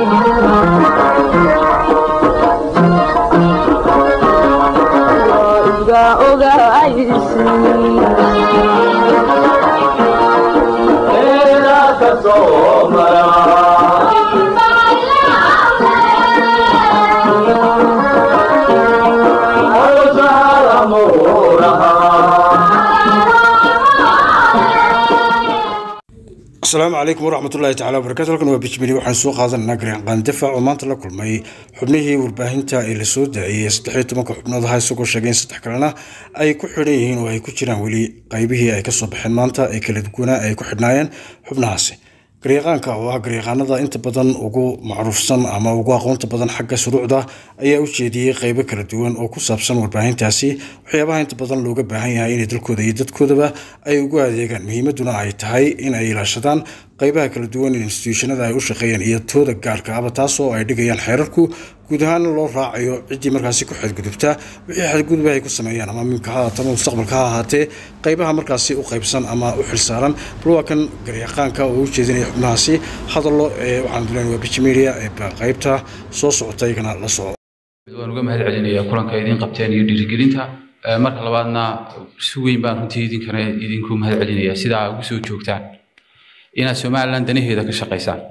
asalaamu calaykum waraxmatullahi tacala wabarakatu halkan waa bijmili waxaan soo qaadananaa gareeqaan difac oo maanta la kulmay xubnihii warbaahinta ee lasoo daayay saddexiyo tobanka xubnood aha isagoo sheegay in saddex kalena ay ku xidhan yihiin oo ay ku jiraan weli qaybihii ay kasoo baxeen maanta ee kala duwanaa ay ku xidhnaayeen xubnahaasi garyaqaanka oo ah garyaqaanada inta badan ugu macruufsan ama ugu aqoonta badan xagga shuruucda ayaa u jeediyey qeybo kala duwan oo ku saabsan warbaahintaasi waxyaabaha inta badan looga baahan yahay inay dalkooda iyo dadkoodaba ay ugu adeegaan muhiimaduna ay tahay in ay ilaashadaan qeybaha kala duwan ee instituushonada ay u shaqeeyaan iyo tooda gaarka aba taas oo ay dhigayaan xeerarku guud ahaan loo raacayo ciddii markaasi ku xadgudubta wixii xadgudubah ay ku sameeyaan ama mimka ha ahaatama mustaqbalka ha ahaatee qeybaha markaasi u qeybsan ama u xilsaaran bal waa kan garyaqaanka oo u jeedinaya xubnahaasi hadallo ee waxaan duleen waa bijimeria ee qeybta soo socota iyagana la soco waan uga mahad celinayaa kulanka idiin qabteen iyo dhiirigelinta marka labaadna si weyn baan runtii idinkana idinku mahad celinayaa sidaa ugu soo joogtaan inaad somaliland danaheeda ka shaqaysaan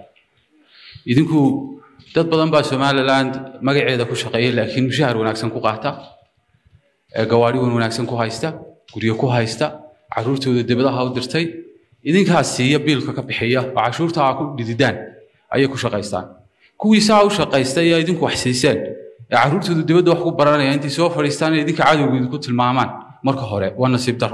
idinku dad badan baa somaliland magaceeda ku shaqeeya laakiin mushahar wanaagsan ku qaata gawaari wan wanaagsan ku haysta guryo ku haysta caruurtooda dibadaha u dirtay idinkaas siiya biilka ka bixiya oo cashuurta aa ku dhididaan ayay ku shaqaystaan kuwii saa u shaqaysta ayaa idinku wax siiseen ee caruurtooda dibadda wax ku baranaya intay soo fadhiistaan inay idinka cadowga idinku tilmaamaan marka hore waa nasiib daro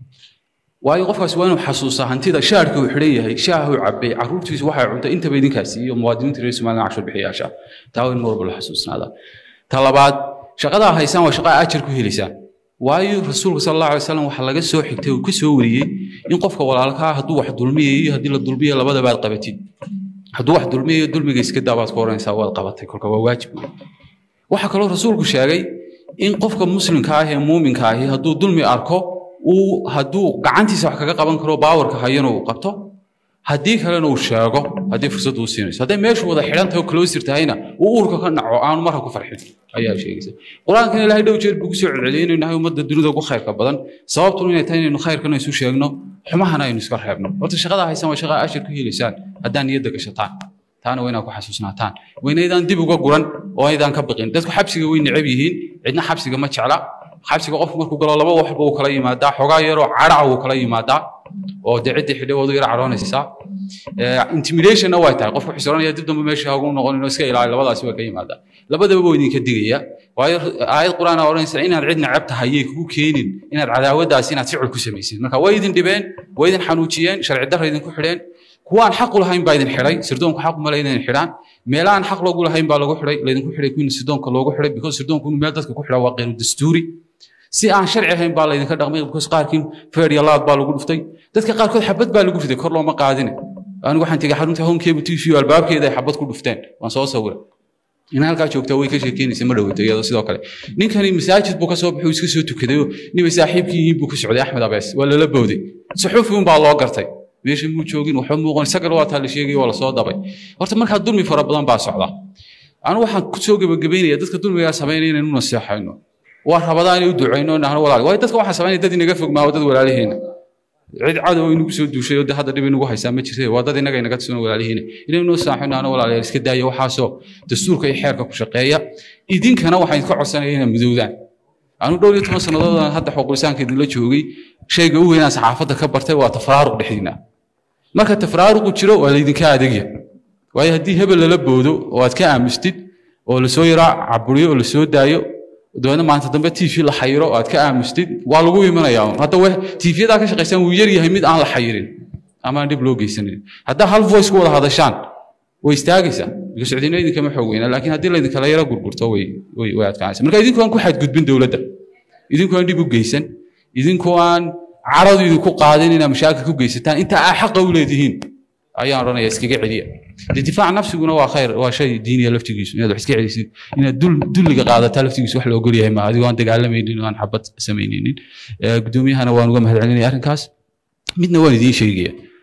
waayo qofkaas waa inuu xasuusaa hantida shaarka uu xidhan yahay shaahuu cabay caruurtiisu waxay cuntay intaba idinkaasi iyo muwaadiniinta reer somaliland cashuur bixiyaasha taa waa in mar walba la xasuusnaada ta labaad shaqadaa haysaan waa shaqaa ajar ku helaysaan waayo rasuulka sal allahu alay wasalam waxaa laga soo xigtay uu ka soo wariyey in qofka walaalkaa hadduu wax dulmiyayo haddii la dulmiya labadaba aad qabatid hadduu wax dulmiyayo dulmiga iska daa baad ku oranaysaa waad qabatay kolka waa waajib wey waxaa kaloo rasuulku sheegay in qofka muslimka ah ee muuminka ahi hadduu dulmi arko uu hadduu gacantiisa wax kaga qaban karo baawarka hayana uu qabto haddii kalena uu sheego haddii fursad uu siinayso hadday meeshu wada xidhan tahay oo closer tahayna uu uurka ka naco aanu marka ku farxin ayaa sheegaysa qur-aankana ilaahay dhow jeer buu kusoo celceliyay inaynu nahay ummadda dunida ugu khayrka badan sababtuna inay tahay inaynu khayrkana isu sheegno xumahana aynu iska reebno horta shaqada haysan waa shaqaa ashir ku helaysaan haddaan niyadda gashataan taana waa inaad ku xasuusnaataan waa inaydaan dib uga guran oo aydaan ka baqin dadku xabsiga way necab yihiin cidna xabsiga ma jecla xabsiga qofku markuu galo laba waxba uu kala yimaadaa xogaa yaroo caraca uu kala yimaadaa oo dee ciddii xidhay wadu yar caroonaysaa intimidationna way tahay qofku xusuranaya dib dambe meesha hagu noqon inuu iska ilaaliyo labadaasi waa ka yimaadaa labadaba waa idinka digaya waayo aayad qur-aan aa odhanaysa inaad cid necab tahay yay kugu keenin inaad cadaawaddaasi inaad ficil ku samaysid marka way idin dhibeen way idin xanuujiyeen sharci darra idinku xidheen kuwaan xaq u lahayn baa idin xidhay sirdoonku xaq uma leyn xidhaan meelahaan xaq loogu lahayn baa lagu xidhay laydinku xidhay kuwiina sirdoonka loogu xidhay because sirdoonku inuu meel dadka ku xidhaa waa qeyru dastuuri si aan sharci ahayn baa laydinka dhaqmay because qaarkii feer iyo laad baa lagu dhuftay dadka qaarkood xabad baa lagu riday kor looma qaadine anigu waxaan tegay xarunta homekebu t v albaabkeeda ay xabad ku dhufteen waan soo sawira in halkaa joogtaa way ka sheekeynaysa ma dhoweyto iyadoo sidoo kale ninkani masaajid buu ka soo baxay uu iska soo tukadayo nibay saaxiibkii yihiin buu ku socday axmed abees waa lala bowday suxuufi un baa loo gartay meesha muu joogin waxba muuqan isagan waa taa la sheegay waa lasoo dabay horta markaa dulmi fara badan baa socda anigu waxaan ku soo gebagabeynaya dadka dulmigaa samaynaya inaynu naseexayno waa rabadaan inay u ducayno nahno walaal waayo dadka waxaa samaynaya dad inaga fog maaho dad walaalihiina cid cadow inagu soo duushay oo hadda dhib inagu haysaa ma jirta waa dad inaga inaga tusano walaalihiina inaynu saaxino ano walaalayaal iska daaya waxaasoo dastuurka iyo xeerka ku shaqeeya idinkana waxaan idinka codsanaya inaad midowdaan anu dhowr iyo toban sannadood hadda xuqulisaanka idinla joogay shayga u weynaan saxaafadda ka bartay waa tafraaruq dhexdiina marka tafraaruqu jiro waa laydinka adegya waayo haddii hebel lala boodo oo aad ka aamustid oo lasoo yaraa caburiyo oo lasoo daayo dabeedna maanta dambe t v la xayiro oo aad ka aamustid waa lagu imanayaa hadda tvyadaa ka shaqaysaan wuu yar yahay mid aan la xayirin ama aan dhib loo geysanin haddaa hal voice ku wada hadashaan way istaagaysaa because cidina idinkama xoog weyna laakiin haddii laydinkala yaro gurgurto way way adkaanaysa marka idinku aan ku xadgudbin dowladda idinku aan dhib u geysan idinku aan caradu idinku qaadin inaad mashaakil ku geysataan inta aa xaqa u leedihiin ayaan odhanaya iskaga celiya dee difaac nafsiguna waa khayr waa shay diiniya laftigiisu inaad wax iska celisid inaad dulliga qaadataa laftigiisu wax la ogol yahay ma adigoo aan dagaalamaynin oo aan xabad samaynaynin guddoomiyahana waan uga mahad celinaya arrinkaas midna waan idiin sheegaya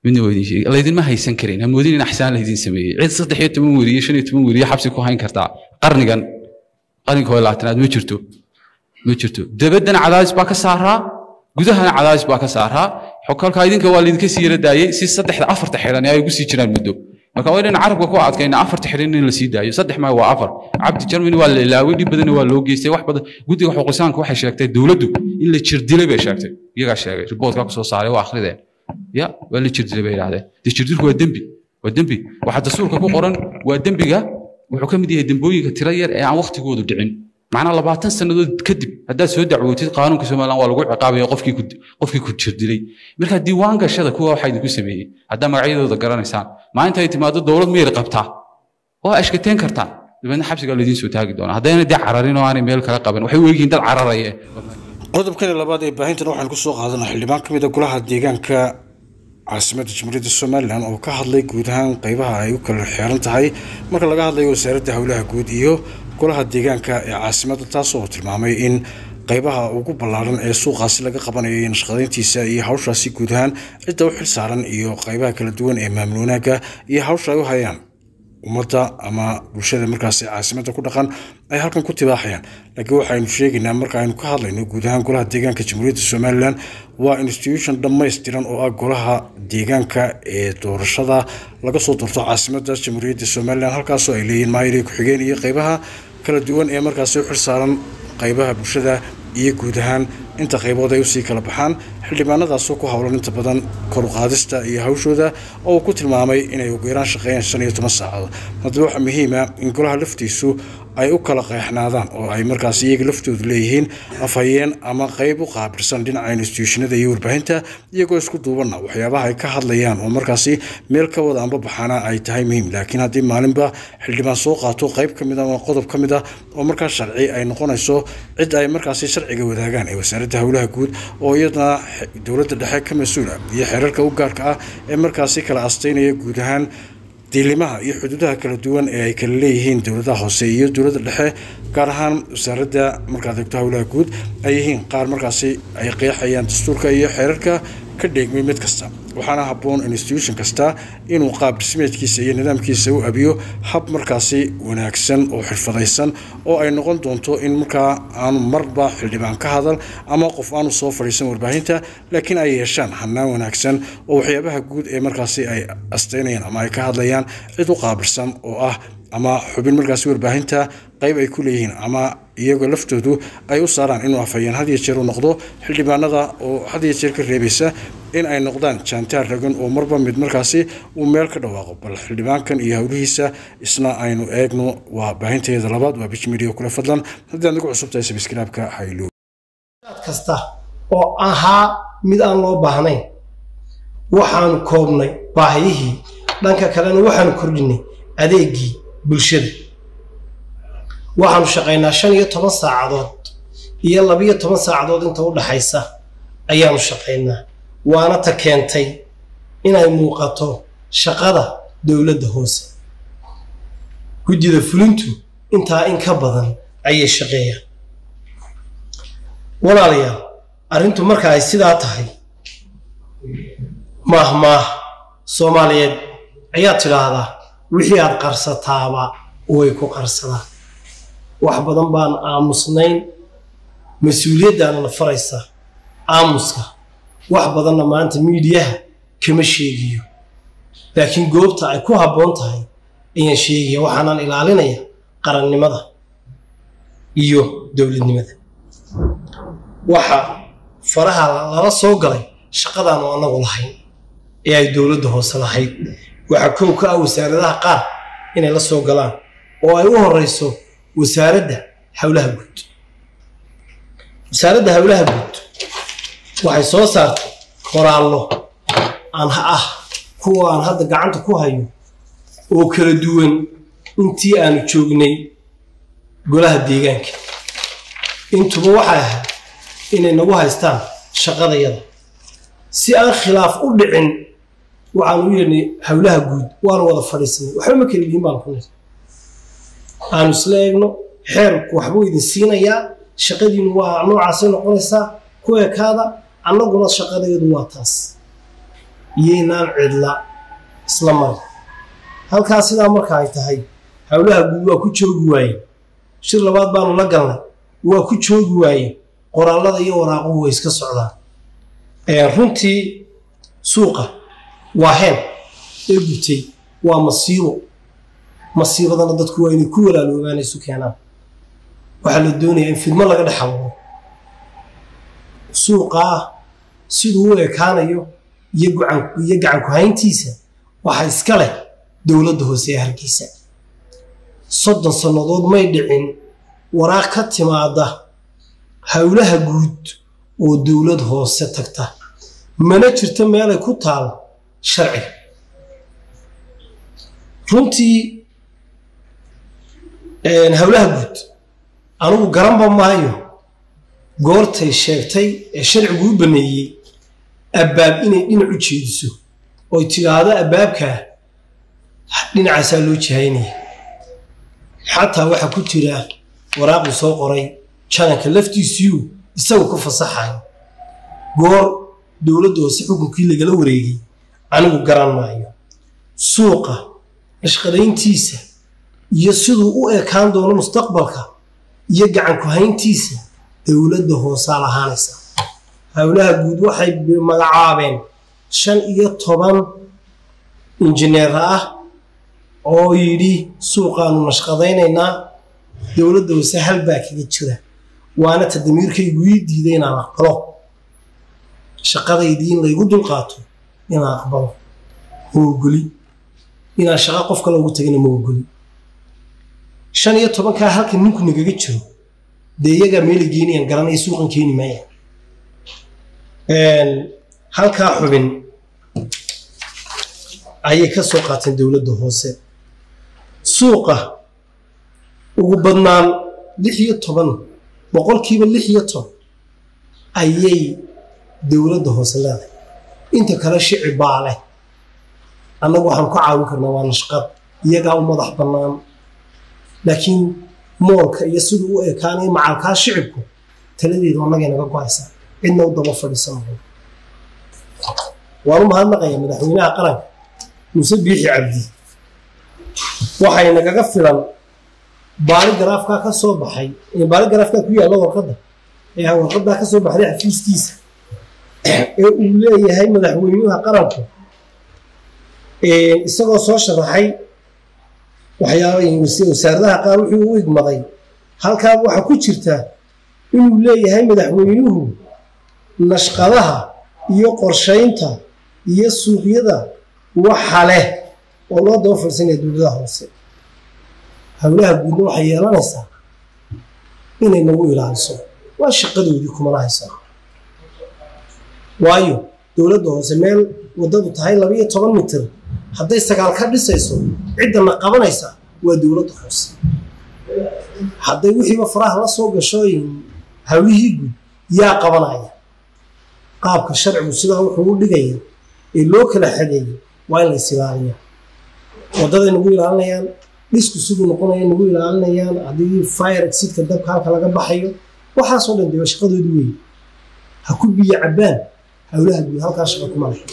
midna waa idin sheegi laydinma haysan karin ha moodin in axsaan laydin sameeyey cid saddex iyo toban weriye shan iyo toban weriye xabsi ku hayn kartaa qarnigan qarniga hore labaatanaad ma jirto ma jirto dabaddana cadaadis baa ka saaraa gudahana cadaadis baa ka saaraa xokalka idinka waa laydinka sii yara daayey si saddexda afarta xidhan ay ugu sii jiraan muddo marka waa inaan carabka ku adkayna afarta xidhan in la sii daayo saddex maayo waa afar cabdi jarmani waa la ilaaway dhib badanna waa loo geystay wax badan guddiga xuquuqisaanka waxay sheegtay dowladdu in la jirdilay bay sheegtay iyagaa sheegay riboodkaa kusoo saaray waa akhrideen ya waa la jirdilay bay idhahdeen dee jirdilku waa dembi waa dembi waxaa dastuurka ku qoran waa dembiga wuxuu ka mid yahay dembooyinka tiro yar ee aan waktigoodu dhicin macnaa labaatan sannadood kadib haddaad soo dacwootid qaanuunka somaliland waa lagu ciqaabaya qofkii ku qofkii ku jirdilay marka diiwaan gashada kuwa waxaa idinku sameeyey haddaa magacyadooda garanaysaan maalinta ay timaado dowlad miyir qabtaa waa ashkateen kartaa dabeedna xabsigaa laydiin soo taagi doonaa haddayna dee cararin oo aanay meel kala qaban waxay u egyihiin dad cararaya qodobkani labaad ee baahintan waxaan ku soo qaadanaa xildhibaan ka mid a golaha deegaanka caasimadda jamhuuriyadda somalilan oo ka hadlay guud ahaan qeybaha ay u kala xeeran tahay marka laga hadlayo wasaaradda howlaha guud iyo golaha deegaanka ee caasimadda taasoo tilmaamay in qeybaha ugu ballaaran ee suuqaasi laga qabanayo iyo nashqadayntiisa iyo hawshaasi guud ahaan cidda u xil saaran iyo qeybaha kala duwan ee maamul wanaagga iyo hawsha ay u hayaan ummadda ama bulshada markaasi caasimadda ku dhaqan ay halkan ku tibaaxayaan laakiin waxaynu sheegaynaa marka aynu ka hadlayno guud ahaan golaha deegaanka jamhuuriyadda somalilan waa institution dhammaystiran oo ah golaha deegaanka ee doorashada laga soo doorto caasimadda jamhuuriyadda somalilan halkaasoo ay leeyihiin maayir ku-xigeen iyo qeybaha kala duwan ee markaasi u xilsaaran qeybaha bulshada iyo guud ahaan inta qaybood ay usii kala baxaan xildhibaanadaasoo ku howlan inta badan koruqaadista iyo hawshooda oo uu ku tilmaamay inay ugu yaraan shaqeeyaan shan iyo toban saacadood haddaba waxaa muhiima in golaha laftiisu ay u kala qeexnaadaan oo ay markaas iyaga laftoodu leeyihiin afhayeen ama qeyb u qaabilsan dhinaca instituushinada iyo warbaahinta iyagoo isku duubanna waxyaabaha ay ka hadlayaan oo markaasi meel ka wada amba baxaana ay tahay muhiim laakiin haddii maalinba xildhibaan soo qaato qeyb ka mid a ama qodob ka mid ah oo markaas sharci ay noqonayso cid ay markaasi sharciga wadaagaan ee wasaaradda howlaha guud oo iyadana dowladda dhexe ka mas-uula iyo xeerarka u gaarka ah ee markaasi kala astaynaya guud ahaan diilimaha iyo xuduudaha kala duwan ee ay kala leeyihiin dowladaha hoose iyo dowladda dhexe gaar ahaan wasaaradda markaad eegto howlaha guud ay yihiin qaar markaasi ay qeexayaan dastuurka iyo xeerarka ka dheegmay mid kasta waxaana habboon institution kasta inuu qaab dhismeedkiisa iyo nidaamkiisa u abiyo hab markaasi wanaagsan oo xirfadaysan oo ay noqon doonto in markaa aanu marba xildhibaan ka hadal ama qof aanu soo fadhiisan warbaahinta laakiin ay yeeshaan hanaan wanaagsan oo waxyaabaha guud ee markaasi ay astaynayaan ama ay ka hadlayaan cid u qaabilsan oo ah ama xubin markaasi warbaahinta qayb ay ku leeyihiin ama iyagoo laftoodu ay u saaraan inuu afhayeen had iyo jeer u noqdo xildhibaanada oo had iyo jeer ka reebaysa in ay noqdaan jaantaar ragan oo marba mid markaasi uu meel ka dhawaaqo bal xildhibaankan iyo howlihiisa isna aynu eegno waa baahinteeda labaad waa bich media kule fadlan haddii aad nagu cusub tahay sabskriibka haylo kasta oo ahaa mid aan loo baahnayn waxaanu koobnay baahiyihii dhanka kalena waxaanu kordhinay adeegii bulshada waxaanu shaqaynaa shan iyo toban saacadood iyo labiyo toban saacadood inta u dhaxaysa ayaanu shaqaynaa waana ta keentay inay muuqato shaqada dowladda hoose guddida fulintu intaa in ka badan ayay shaqeeyaan walaalayaal arrintu marka ay sidaa tahay maah maah soomaaliyeed ayaad tidhaahdaa wixii aad qarsataaba way ku qarsadaan wax badan baan aamusnayn mas-uuliyaddaana na faraysa aamuska wax badanna maanta miidiyaha kama sheegiyo laakiin goobta ay ku habboon tahay ayaan sheegaya waxaanaan ilaalinaya qarannimada iyo dowladnimada waxa faraha lala soo galay shaqadaanu annagu lahayn ee ay dowladda hoose lahayd waxaa kow ka ah wasaaradaha qaar inay la soo galaan oo ay u horeyso wasaaradda howlaha guud wasaaradda howlaha guud waxay soo saartay qoraallo aan ah kuwa aan hadda gacanta ku hayo oo kala duwan intii aanu joognay golaha deegaanka intuba waxay ahayd inay nagu haystaan shaqadayada si aan khilaaf u dhicin waxaanu u yeedhnay howlaha guud waanu wada fadhiisanay waxba ma kala yihiin baan ku nir aanu isla eegno xeerku waxbuu idin siinayaa shaqadiinu waa noocaasay noqonaysaa ku ekaada annaguna shaqadayadu waa taas iyo inaan cidla isla marin halkaas sidaa marka ay tahay howlaha guud waa ku joogi waaye shir labaad baanu la galnay waa ku joogi waaye qoraallada iyo waraaquhu way iska socdaan runtii suuqa waa heen ee gubtay waa masiibo masiibadana dadku waa inay ku walaaloogaan isu keenaan waxaa la doonayaa in fidmo laga dhex abuuro suuqaa siduu u ekaanayo iyo iyo gacanku hayntiisa waxaa iska leh dowladda hoose ee hargeysa soddon sannadood may dhicin waraaq ka timaada howlaha guud oo dowlad hoose tagta mana jirto meelay ku taal sharciga runtii howlaha guud anugu garanba maayo goortay sheegtay ee sharcigu u baneeyey abbaab inay dhinac u jeediso oy tidhaahdo abbaabkaa dhinacaasaa loo jihaynaya xataa waxaa ku jira waraaquu soo qoray jananka laftiisiyu isagu ku fasaxayo goor dowladda hoose xukunkii lagala wareegay anigu garan maayo suuqa nashqadayntiisa iyo siduu u ekaan doono mustaqbalka iyo gacanku hayntiisa dowladda hoosaa lahaanaysa howlaha guud waxay magacaabeen shan iyo toban injineer ah oo yidhi suuqaanu nashqadaynaynaa dowladda hoose halbaa kaga jira waana tadamiirkaygu ii diiday inaan aqbalo shaqadaydii in laygu dulqaato inaan aqbalo ma ogoli inaan shaqo qof kale ugu tagana ma ogoli shan iyo tobankaa halka ninku nagaga jiro dee iyagaa meela geenayaan garanaya suuqan keeni maaya halkaa xubin ayay ka soo qaateen dowladda hoose suuqa ugu badnaan lix iyo toban boqolkiiba lix iyo toban ayay dowladda hoose leedahay inta kale shici baa leh annagu waxaan ku caawin karnaa waa nashqad iyagaa u madax bannaan laakiin moolka iyo siduu u ekaanaya macalkaa shicibku taladeedu annagay naga go-aysaa cidna u daba fadhiisan mayo waan u mahadnaqayaa madaxweynaha qaranka muuse biixi cabdi waxay nagaga filan baali garaafkaa ka soo baxay baali garaafkaa ku yaalla warqadda ee warqaddaa ka soo baxday xafiiskiisa ee uu leeyahay madaxweynaha qaranku isagoo soo sharaxay waxyaaba wasaaradaha qaar wuxuu u igmaday halkaa waxaa ku jirta inuu leeyahay madaxweynuhu nashqadaha iyo qorshaynta iyo suuqyada waxa leh oo loo daba fadhiisanaya dowladaha hoose howlaha guudna waxay yeelanaysaa inay nagu ilaaliso waa shaqadoodii kumana haysaa waayo dowladda hoose meel waddadu tahay labiiyo toban mitir hadday sagaal ka dhisayso ciddana qabanaysa waa dowladda hoose hadday wixiiba faraha la soo gasho hawlihii guud yaa qabanaya qaabka sharcigu sidaa wuxuu u dhigaya ee loo kala xadeeyo waa in la is ilaaliyaa waddaday nagu ilaalinayaan dhisku siduu noqonaya nagu ilaalinayaan haddii fire exidka dabka halka laga baxayo waxaasoo dhan dee shaqadoodu weeye ha ku biyo cabbaan howlaha guud halkaa shaqa kuma leh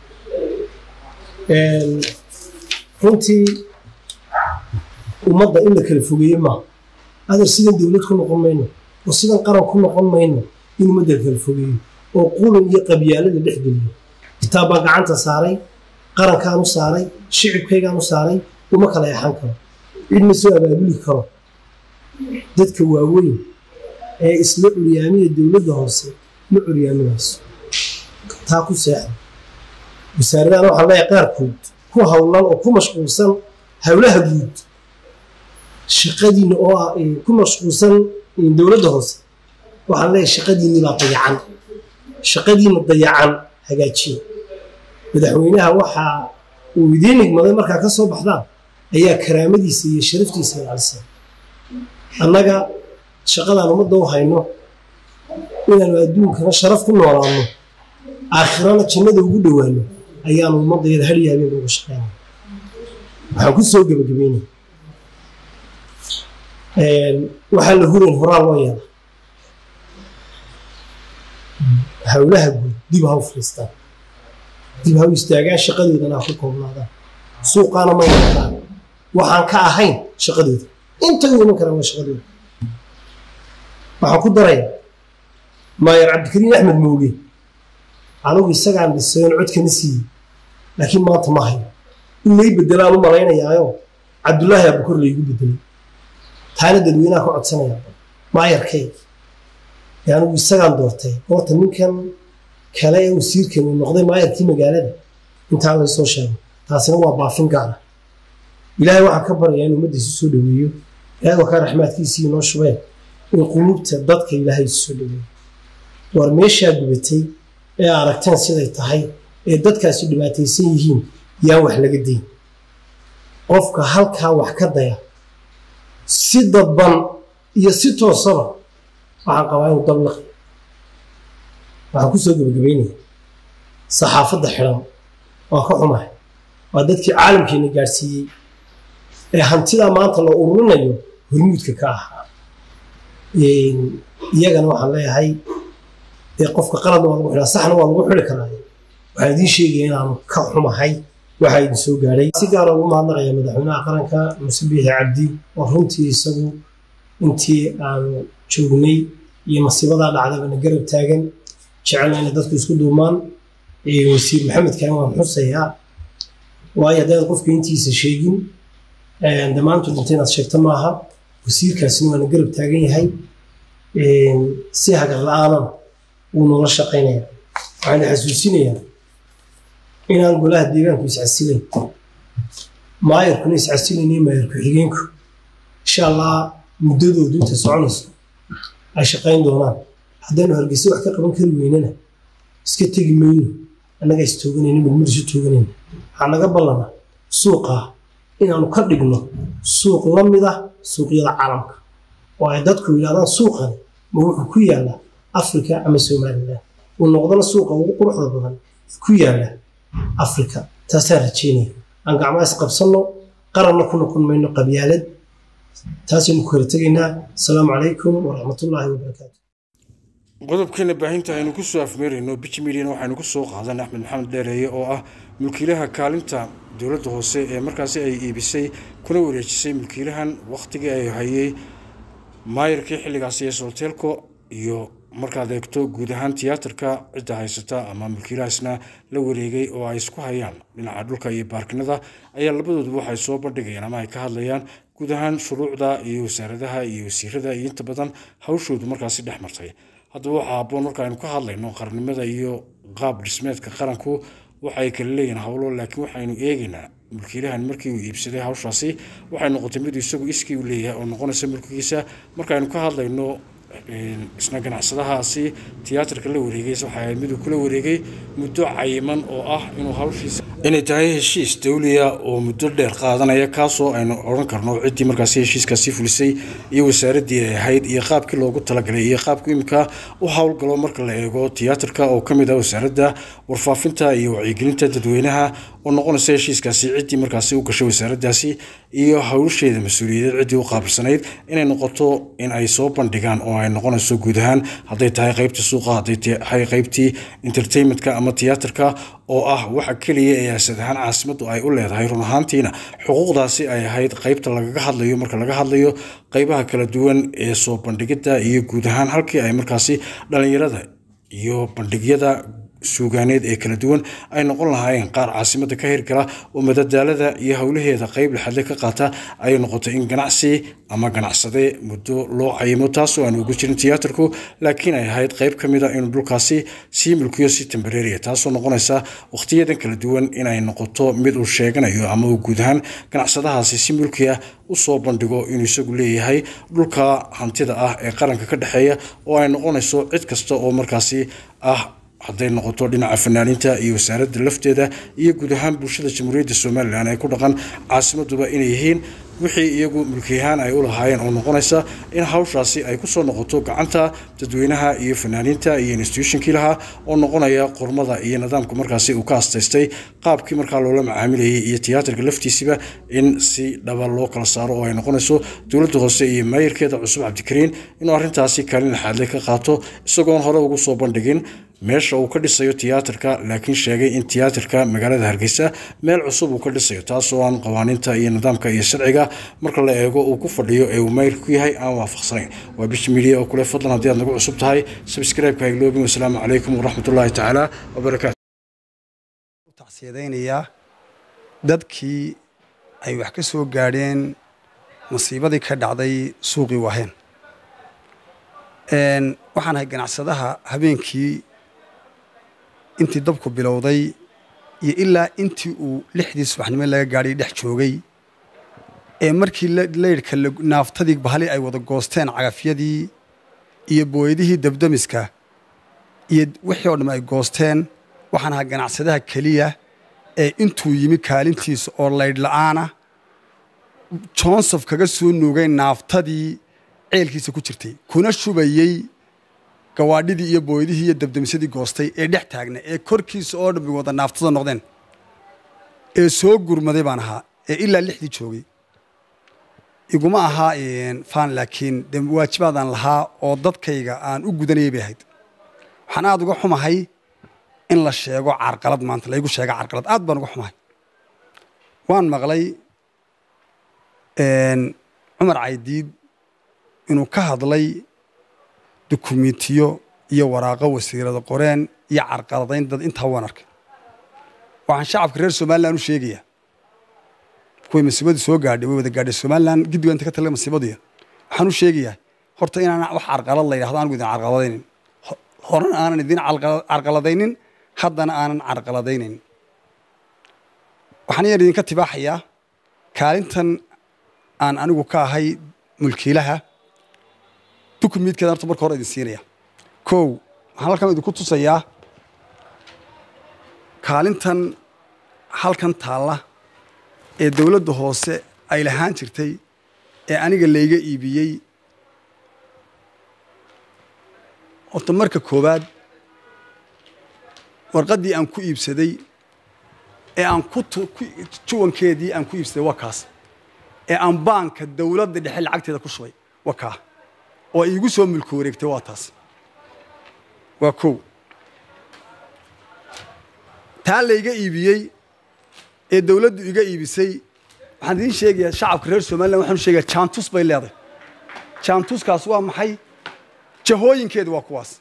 runtii ummadda in la kala fogeeye maaha adar sidan dowlad ku noqon mayno oo sidan qaran ku noqon mayno in ummadda la kala fogeeyo oo qulan iyo qabyaalada dhex geliyo kitaab baan gacanta saaray qarankaan u saaray shicibkaygaan u saaray uma kala yaxan karo cid ma soo abaabuli karo dadka waaweyn ee isla curyaamiya dowladda hoose ma curyaaminayso taa ku seexda wasaaradahan waxaa leeyahay qaarkood ku howlan oo ku mashquulsan howlaha guud shaqadiina oo ah ku mashquulsan dowladda hoose waxaan leeyahay shaqadiinni baa dayacan shaqadiina dayacan hagaajiya madaxweynaha waxa uu idiin igmaday markaa ka soo baxdaan ayaa karaamadiisa iyo sharaftiisa ilaalisay annaga shaqadaan ummadda u hayno inaanu adduunkana sharaf ku noolaanno aakhirana jannada ugu dhowaano ayaanu ummadayada hadhiya habeen uga shaqeynaya waxaan ku soo gebagabeynaya waxaa la hurayn horaa loo yeela howlaha guud dib ha u fadhiistaan dib ha u istaagaan shaqadoodana ha ku koobnaadaan suuqaana ma iman karaan waxaan ka ahayn shaqadooda intay u iman karaan waa shaqadooda waxaan ku daraya maayer cabdikariin axmed mooge anigu isagaan dhisayn codkana siiyey laakiin maanta ma hayo in lay bedelaan u malaynayaayo cabdullaahi abukor laygu bedelay taana dadweynaha ka codsanaya maayarkay ee anigu isagaan doortay horta ninkan kale ee wasiirkan uu noqday maayarkii magaalada intaa laysoo sheego taasina waa baafin gaara ilaahay waxaan ka baryaa in ummadda isu soo dhaweeyo ilaahay waa kaa raxmaadkiisii inoo shubeen in quluubta dadka ilaahay isu soo dhaweeyo war meeshaa gubatay ee aragteen siday tahay ee dadkaasi dhibaataysan yihiin yaan wax laga dayn qofka halkaa wax ka daya si dadban iyo si toosaba waxaan qabaa inuu dablaqi waxaan kusoo gebagabaynaya saxaafadda xidhan waa ka xumahay waa dadkii caalamkeena gaadhsiiyey ee hantidaa maanta la ururinayo hormuudka ka ahaa iyagana waxaan leeyahay dee qofka qaladna waa lagu xidhaa saxna waa lagu xidhi karaa waxaan idiin sheegaya inaanu ka xumahay waxaa idin soo gaadhay si gaara ugu mahadnaqaya madaxweynaha qaranka muse biixi cabdi oo runtii isagu intii aanu joognay iyo masiibadaa dhacdaba na garab taagan jecelna inay dadku isku duumaan wasiir maxamed kaan waan xusayaa waayo haddaan qofka intiisa sheegin dhammaantu dhinta inaad sheegto maaha wasiirkaasina waana garab taagan yahay si hagar la-aanan wuu noola shaqaynaya waxaana xasuusinayaa inaan golaha deegaanku iscasilayn maayarkuna iscasilaynayo maayar ku-xigeenku insha allah muddadoodu inta soconayso ay shaqayn doonaan haddaynu hargeysa wax ka qaban kari weynana iska tegi mayno annagaa is tooganayna midmid isu tooganayna waxaa naga ballana suuqaa inaanu ka dhigno suuq la mid ah suuqyada caalamka oo ay dadku yidhahdaan suuqani ma wuxuu ku yaallaa afrika ama somalilan uu noqdana suuqa ugu quruxda badan ku yaalla afrika taasaan rajeynaya aan gacmaa isqabsanno qaranna ku noqon mayno qabyaalad taasaynu ku kala tegaynaa asalaamu calaykum waraxmatullaahi wabarakaatu qodobkeena baahinta aynu ku soo afmeerayno biji mediana waxaynu ku soo qaadan axmed maxamed dheereeye oo ah mulkiilaha kaalinta dowladda hoose ee markaasi ay iibisay kuna wareejisay mulkiilahan wakhtigii ay hayay maayarkii xilligaasi ee solteelko iyo markaad eegto guud ahaan tiyaatarka cidda haysata ama mulkiilahaasna la wareegay oo ay isku hayaan dhinaca dhulka iyo baarkinada ayaa labadooduba waxay soo bandhigayaan ama ay ka hadlayaan guud ahaan shuruucda iyo wasaaradaha iyo wasiirada iyo inta badan hawshoodu markaasi dhex martay haddaba waxaa habboon marka aynu ka hadlayno qarnimada iyo qaab dhismeedka qaranku waxay kala leeyihin howlo laakiin waxaynu eegaynaa mulkiilahan markii uu iibsaday hawshaasi waxay noqotay mid isagu iskii u leeyahay oo noqonaysa mulkigiisa markaaynu ka hadlayno isna ganacsadahaasi tiyaatarka la wareegay waxay ahayd miduu kula wareegay muddo cayiman oo ah inuu hawshiisa inay tahay heshiis dawliya oo muddo dheer qaadanaya kaasoo aynu odhan karno ciddii markaasi heshiiskaasi fulisay iyo wasaaraddii ay ahayd iyo qaabkii loogu talagalay iyo qaabku imika u howlgalo marka la eego tiyaatarka oo ka mid ah wasaaradda warfaafinta iyo wacyigelinta dadweynaha oo noqonaysa heshiiskaasi ciddii markaasi u gashay wasaaraddaasi iyo hawsheeda mas-uuliyadeed ciddii u qaabilsanayd inay noqoto in ay soo bandhigaan oo ay noqonayso guud ahaan hadday tahay qaybtii suuqa hadday tahay qaybtii entertainmentka ama tiyaatarka oo ah waxa keliya ee asad ahaan caasimaddu ay u leedahay run ahaantiina xuquuqdaasi ay ahayd qaybta lagaga hadlayo marka laga hadlayo qaybaha kala duwan ee soo bandhigidda iyo guud ahaan halkii ay markaasi dhallinyarada iyo bandhigyada suugaaneed ee kala duwan ay noqon lahaayeen qaar caasimadda ka hirgala oo madadaalada iyo howlaheeda qayb laxadle ka qaata ay noqotay in ganacsi ama ganacsade muddo loo cayimo taasoo aan ugu jirin tiyaatarku laakiin ay ahayd qayb ka mid a inuu dhulkaasi sii mulkiyo si tembareeriya taasoo noqonaysa wakhtiyadan kala duwan inay noqoto mid uu sheeganayo ama uu guud ahaan ganacsadahaasi si mulki ah usoo bandhigo inuu isagu leeyahay dhulka hantida ah ee qaranka ka dhexeeya oo ay noqonayso cid kasta oo markaasi ah hadday noqoto dhinaca fanaaniinta iyo wasaaradda lafteeda iyo guud ahaan bulshada jamhuuriyadda somalilan ee ku dhaqan caasimaduba inay yihiin wixii iyagu mulkiyahaan ay u lahaayeen oo noqonaysa in hawshaasi ay kusoo noqoto gacanta dadweynaha iyo fanaaniinta iyo institutionkii lahaa oo noqonaya qormada iyo nidaamka markaasi uu ka astaystay qaabkii markaa loola macaamilayay iyo tiyaatarka laftiisiba in si dhaba loo kala saaro oo ay noqonayso dowladda hoose iyo maayirkeeda cusub cabdikariin inuu arrintaasi kaalin laxaadle ka qaato isagoon hore ugu soo bandhigin meesha uu ka dhisayo tiyaatarka laakiin sheegay in tiyaatarka magaalada hargeysa meel cusub uu ka dhisayo taasoo aan qawaaniinta iyo nidaamka iyo sharciga marka la eego uu ku fadhiyo ee uu mayl ku yahay aan waafaqsanayn waa bish midiya oo kule fadlan haddii aad nagu cusub tahay subscribe-ka hagloobin wasalaamu calaykum waraxmatullaahi tacaala wabarakaatu tacsiyadaynayaa dadkii ay wax ka soo gaadheen masiibadii ka dhacday suuqii waaheen waxaan ahay ganacsadaha habeenkii intii dabku bilowday iyo ilaa intii uu lixdii subaxnimo laga gaadhay dhex joogay ee markii laydhka naaftadii bahali ay wada goosteen cagafyadii iyo booyadihii dabdamiska iyo wixii oo dhamm ay goosteen waxaan ahaa ganacsadaha keliya ee intuu yimi kaalintiisa oo laydh la'aana johnsof kaga soo nuugay naaftadii ceelkiisa ku jirtay kuna shubayey gawaadhidii iyo booydihii iyo dabdamisyadii goostay ee dhex taagna ee korkiisa oo dhammi wada naaftada noqdeen ee soo gurmaday baan ahaa ee ilaa lixdii joogay iguma ahaa faan laakiin de waajibaadaan lahaa oo dadkayga aan u gudanayay bay ahayd waxaan aada uga xumahay in la sheego carqalad maanta laygu sheega carqalad aad baan uga xumahay waan maqlay cumar caydiid inuu ka hadlay dukumentiyo iyo waraaqo wasiirada qoreen iyo carqaladayn dad intaa waan arkay waxaan shacabka reer somalilan u sheegayaa kuway masiibadu soo gaadhay way wada gaadhay somalilan giddiga inta ka tala masiibadiya waxaan u sheegayaa horta inaan wax carqalad la yidhahdo anigu idin carqaladaynin horena aanan idin carqaladaynin haddana aanan carqaladaynayn waxaan yar idinka tibaaxayaa kaalintan aan anigu ka ahay mulkiilaha dukumiidkeeda horta marka hore idin siinaya kow waxaan halkan idinku tusayaa kaalintan halkan taalla ee dowladda hoose ay lahaan jirtay ee aniga layga iibiyey horta marka koowaad warqaddii aan ku iibsaday ee aan ku juwankeedii aan ku iibsaday waa kaas ee aan baanka dowladda dhexe lacagteeda ku shubay waa kaa oo iigu soo mulki wareegtay waa taas waa kow taa layga iibiyey ee dowladdu iga iibisay waxaan idiin sheegayaa shacabka reer somalilan waxaan u sheegayaa jaantus bay leedahay jaantuskaas waa maxay jahooyinkeedu waa kuwaas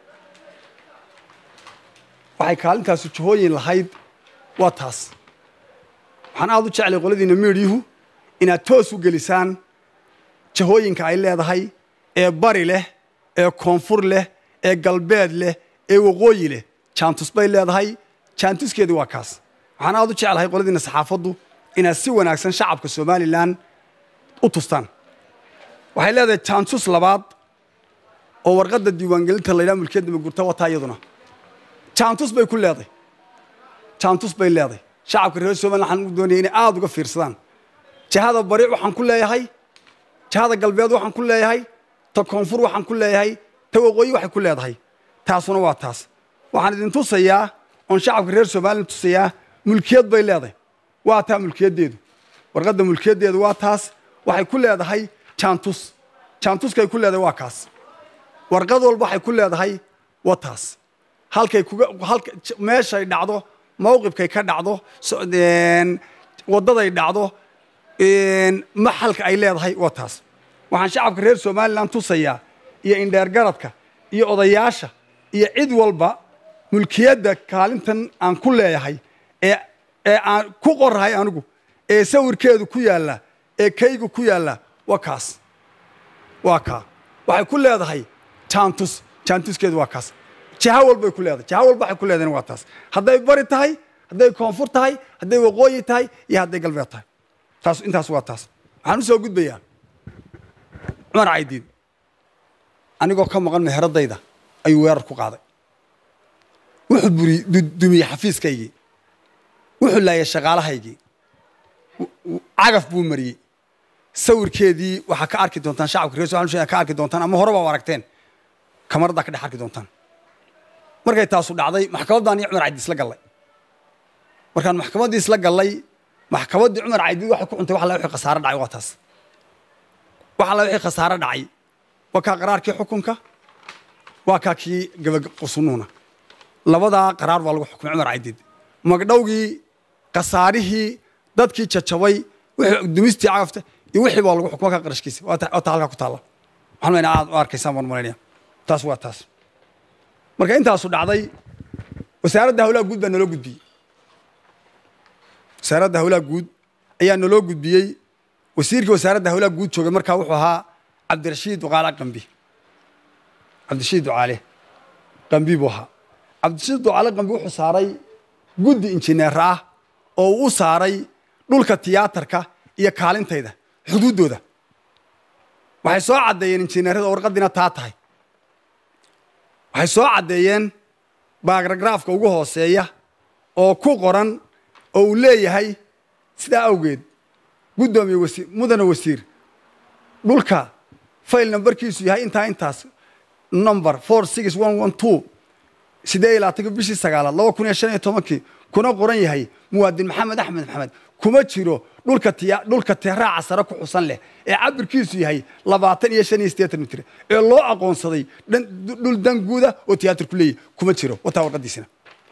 waxay kaalintaasu jahooyin lahayd waa taas waxaan aada u jeclay qoladiina miidyuhu inaad toos u gelisaan jahooyinka ay leedahay ee bari leh ee koonfur leh ee galbeed leh ee waqooyi leh jaantus bay leedahay jaantuskeedu waa kaas waxaan aada u jeclahay qoladiina saxaafaddu inaad si wanaagsan shacabka somalilan u tustaan waxay leedahay jaantus labaad oo warqadda diiwaangelinta laydhaha mulkiyadda magurta wataa iyaduna jaantus bay ku leedahay jaantus bay leedahay shacabka reer somalilan waxaan u doonaya inay aada uga fiirsadaan jihada bari waxaan ku leeyahay jihada galbeed waxaan ku leeyahay ta koonfur waxaan ku leeyahay ta waqooyi waxay ku leedahay taasuna waa taas waxaan idin tusayaa oon shacabka reer somalilan tusayaa mulkiyad bay leedahay waa taa mulkiyaddeedu warqadda mulkiyaddeedu waa taas waxay ku leedahay jaantus jaantuskay ku leedahay waa kaas warqad walba waxay ku leedahay waa taas halkay kuga halka meeshay dhacdo mawqibkay ka dhacdo waddaday dhacdo maxalka ay leedahay waa taas waxaan shacabka reer somalilan tusayaa iyo indheergaradka iyo odayaasha iyo cid walba mulkiyadda kaalintan aan ku leeyahay ee ee aan ku qorahay anigu ee sawirkeedu ku yaalla ee kaygu ku yaalla waa kaas waa kaa waxay ku leedahay jaantus jaantuskeedu waa kaas jiha walbay ku leedahay jiha walba waxay ku leedahayna waa taas hadday bari tahay hadday koonfur tahay hadday waqooyi tahay iyo hadday galbeed tahay taas intaas waa taas waxaan u soo gudbayaa cumar caydiid anigoo ka maqan meheradayda ayuu weerar ku qaaday wuxuu buri dumiyey xafiiskaygii wuxuu laayay shaqaalahaygii cagaf buu mariyey sawirkeedii waxaa ka arki doontaan shacabka reer somaliya ka arki doontaan ama horeba u aragteen kamarada ka dhex arki doontaan markay taasu dhacday maxkamaddaan iyo cumar caydiid isla gallay markaan maxkamaddii isla gallay maxkamaddii cumar caydiid waxay ku cuntay wax alla wixii khasaare dhacay waa taas wax alla wixii khasaare dhacay waa kaa qaraarkii xukunka waa kaa kii gabaqasunuuna labadaa qaraar baa lagu xukumay cumar caydiid magdhowgii khasaarihii dadkii jajabay wixii dumistii cagafta iyo wixii baa lagu xukumay ka qarashkiisa waa ta waa ta halkaa ku taalla waxaan maynaa aad u arkaysaan baan malaynaya taas waa taas marka intaasu dhacday wasaaradda hawlaha guud baa naloo gudbiyey wasaaradda hawlaha guud ayaa naloo gudbiyey wasiirkii wasaaradda hawlaha guud joogay markaa wuxuu ahaa cabdirashiid duqaale qambi cabdirashiid ducaale qambi buu ahaa cabdirashiid ducaale qambi wuxuu saaray guddi injineer ah oo uu u saaray dhulka tiyaatarka iyo kaalintayda xuduuddooda waxay soo caddeeyeen injineerada warqadiina taa tahay waxay soo caddeeyeen baaragraafka ugu hooseeya oo ku qoran oo uu leeyahay sidaa awgeed guddoomiye wasiir mudane wasiir dhulka fayl nambarkiisu yahay intaa intaas number four six one one two siddeed iyo labaatanka bishii sagaalaad laba kun iyo shan iyo tobankii kuna qoran yahay muwaadin maxamed axmed maxamed kuma jiro dhulka tiya dhulka teeraaca sare ku xusan leh ee cabirkiisu yahay labaatan iyo shan iyo siddeetan mitir ee loo aqoonsaday dhan dhul danguuda oo tiyaatarku leeyahy kuma jiro wataa warqadiisina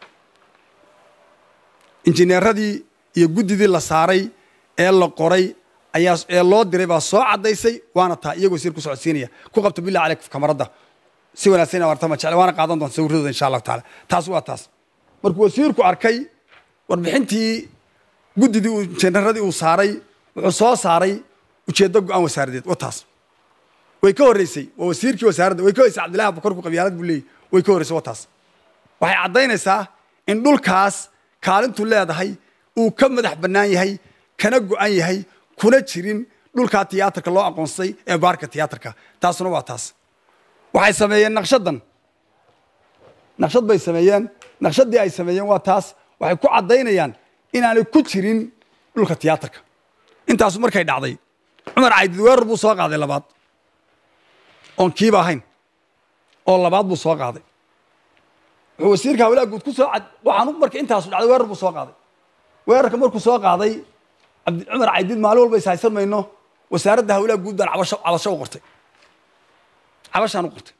injineeradii iyo guddidii la saaray ee la qoray ayaa ee loo diray baa soo caddaysay waana taa iyagoo sir ku socodsiinaya ku qabta billah caleyk kamaradda si wanaagsan warta ma jecla waana qaadan doonta sawirradooda insha allahu taala taas waa taas markuu wasiirku arkay warbixintii guddidii uu injineeradii uu saaray wuxuu soo saaray ujeeddo go-aan wasaaradeed wa taas way ka horreysay waa wasiirkii wasaaradda way ka horreysay cabdillahi abukarku qabyaalad buu leeyahy way ka horreysay wa taas waxay caddaynaysaa in dhulkaas kaalintu leedahay uu ka madax bannaan yahay kana go-an yahay kuna jirin dhulkaa tiyaatarka loo aqoonsay ee baarka tiyaatarka taasuna waa taas waxay sameeyeen naqshaddan naqshad bay sameeyeen naqshaddii ay sameeyeen waa taas waxay ku caddaynayaan inaanay ku jirin dhulka tiyaatarka intaasu markay dhacday cumar caydid weerar buu soo qaaday labaad oon kiiba ahayn oo labaad buu soo qaaday wuxuu wasiirka hawlaha guud ku soo cad waxaan marka intaasu dhacday weerar buu soo qaaday weerarka markuu soo qaaday cabdi cumar caydid maalin walba is haysan mayno wasaaradda hawlaha guud baan cabasho cabasho u qortay cabashaan u qortay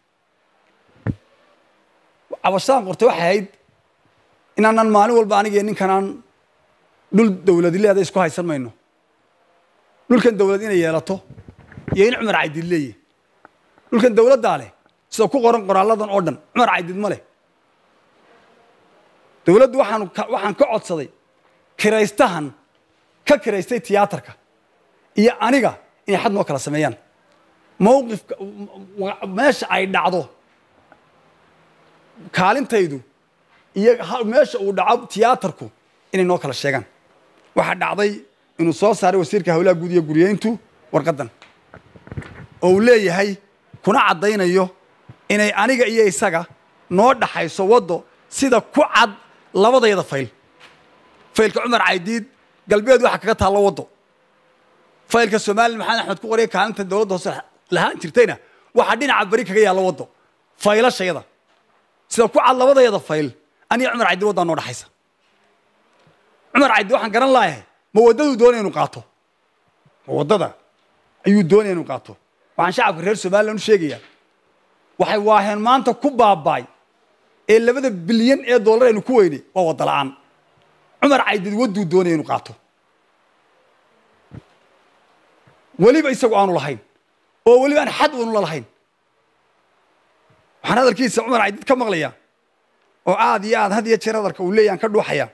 cabashaan qortay waxay ahayd inaanan maalin walba aniga ninkanaan dhul dawladi leeda isku haysan mayno dhulkan dawlad inay yeelato iyo in cumar caydid leeyahy dhulkan dawladdaa leh sida ku qoran qoraalladan oo dhan cumar caydid ma leh dawladdu waxaan waxaan ka codsaday kiraystahan ka kiraystay tiyaatarka iyo aniga inay xad noo kala sameeyaan mawqifka meesha ay dhacdo kaalintaydu iyo meesha uu dhaco tiyaatarku inay noo kala sheegaan waxaa dhacday inuu soo saaray wasiirka hawlaha guud iyo guryeyntu warqaddan oo uu leeyahay kuna caddaynayo inay aniga iyo isaga noo dhaxayso waddo sida ku cad labadayada fayl faylka cumar caydiid galbeed waxaa kaga taallo waddo faylka somalilan maxamed axmed ku qoraya kaalinta dowladda hoose lahaan jirtayna waxaa dhinaca beri kaga yaalla waddo faylashayada sida ku cad labadayada fayl aniga cumar caydiid waddaa noo dhaxaysa cumar caydiid waxaan garan laayahay ma waddaduu doonaya inuu qaato ma waddada ayuu doonaya inuu qaato waxaan shacabka reer somalilan u sheegayaa waxay waaheen maanta ku baabaay ee labada bilyan ee dollar aynu ku weynay waa wadda la'aan cumar caydid wadduu doonaya inuu qaato weliba isagu aanu lahayn oo weliba aan xad uunu lalahayn waxaan hadalkiisa cumar caydid ka maqlayaa oo aad iyo aad had iyo jeer hadalka uu leeyahan ka dhuuxaya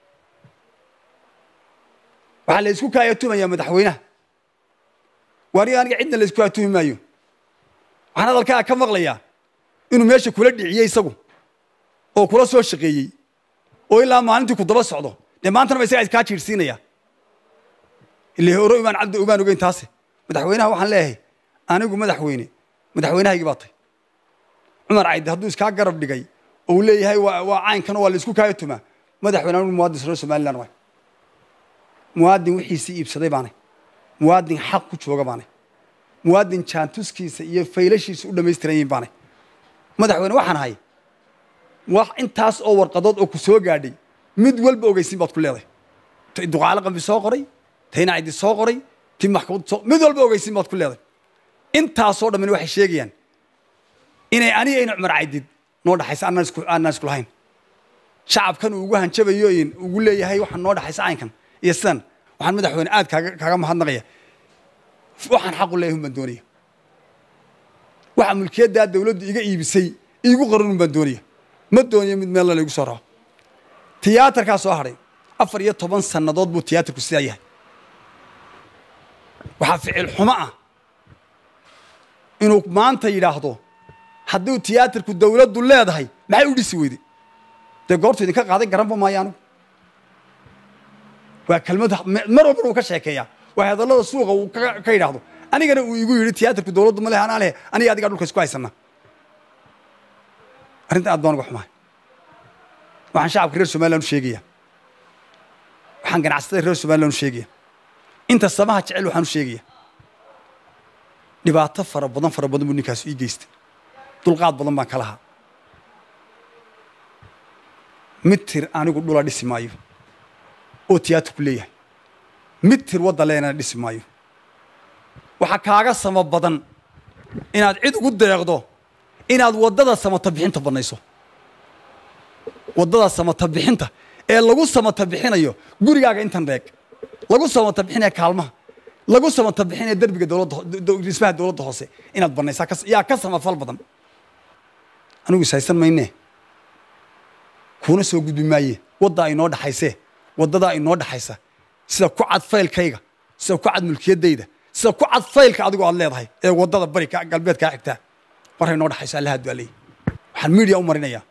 waxaa la isku kaayatumayaa madaxweynaha waaniga aniga cidna la isku kaayatumi maayo waxaan hadalkaa ka maqlayaa inuu meesha kula dhiciyey isagu oo kula soo shaqeeyey oo ilaa maalintii ku daba socdo dee maantana ba isagaa iskaa jiirsiinaya ile hore imaan cabdi umaan ogeyn taase madaxweynaha waxaan leeyahay anigu madaxweyne madaxweynahaygii baa tay cumar caydi hadduu iskaa garab dhigay oo uu leeyahay waa waa caynkan oo waa la isku kaaya tumaa madaxweyne anigu muwaadin reer somaliland waay muwaadin wixiisii iibsaday baanay muwaadin xaq ku jooga baanay muwaadin jaantuskiisa iyo faylashiisa u dhammaystiran yihiin baanay madaxweyne waxaan ahay wax intaas oo warqadood oo ku soo gaadhay mid walba ogeysiin baad ku leedahay ti duqaale qambi soo qoray tayna cidi soo qoray ti maxkamad soo mid walba ogeysiin baad ku leedahay intaasoo dhammin waxay sheegayaan inay aniga ina cumar caydid noo dhaxaysa aanaan isku aanaan isku lahayn shacabkan uu ugu hanjabayo in ugu leeyahay waxaan noo dhexaysa caynkan iyo sidan waxaan madaxweyne aad kaaga kaaga mahadnaqaya waxaan xaq u leeyahay un baan doonaya waxa mulkiyaddaa dawladdu iga iibisay iigu qaran un baan doonaya ma doonayo mid meel laygu soo raaco tiyaatarkaa soo hadhay afar iyo toban sannadood buu tiyaatarku sidaa yahay waxaa ficil xumo ah inuu maanta yidhaahdo hadduu tiyaatarku dawladdu leedahay maxay u dhisi weyday dee goortu idinka qaaday garanba maayo anigu waa kelmad mar walba uu ka sheekeeyaa waa hadallada suuqa uu ka yidhaahdo anigana uu igu yidhi tiyaatarku dawladdu ma leh anaa leh aniga adigaa dhulka isku haysana arrinta aad baan uga xumahay waxaan shacabka reer somaliland u sheegaya waxaan ganacsatada reer somaliland u sheegaya inta samaha jecel waxaan u sheegaya dhibaato fara badan fara badan buu ninkaas ii geystay dulqaad badan baan ka lahaa mitir anigu dhula dhisi maayo oo tiyaatarku leeyahay mitir wadda leena dhisi maayo waxaa kaaga sama badan inaad cid ugu deeqdo inaad waddada samata bixinta bannayso waddada samata bixinta ee lagu samata bixinayo gurigaaga intan deeg lagu samata bixinaya kaalmaha lagu samata bixinaya derbiga dowladda dhismaha dowladda hoose inaad bannaysaa yaa ka samafal badan anigu ishaysan maynee kuuna soo gudbi maaye waddaa inoo dhexaysee waddadaa inoo dhexaysa sida ku cad faylkayga sida ku cad mulkiyaddayda sida ku cad faylka adigu aad leedahay ee waddada bari galbeed kaa xigtaa markay inoo dhexayso allaha dualeey waxaan miidiya u marinayaa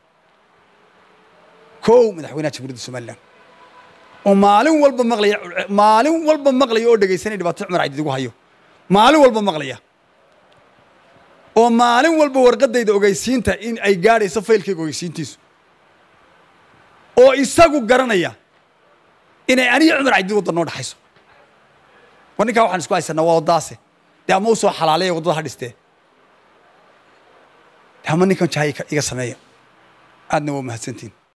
kow madaxweynaha jamhuuriyadda somalilan oo maalin walba maqlaya maalin walba maqlaya oo dhegaysanaya dhibaato cumar cabdi igu hayo maalin walba maqlaya oo maalin walba warqadayda ogeysiinta in ay gaadhayso faylkayga ogeysiintiisu oo isagu garanaya inay aniga cumar cabdi wadda noo dhexayso war ninkaa waxaan isku haysanaa waa waddaase dee ama u soo xalaaleeya waddada ha dhistee dee ama ninkan jaha iga sameeya aadna waa mahadsantiin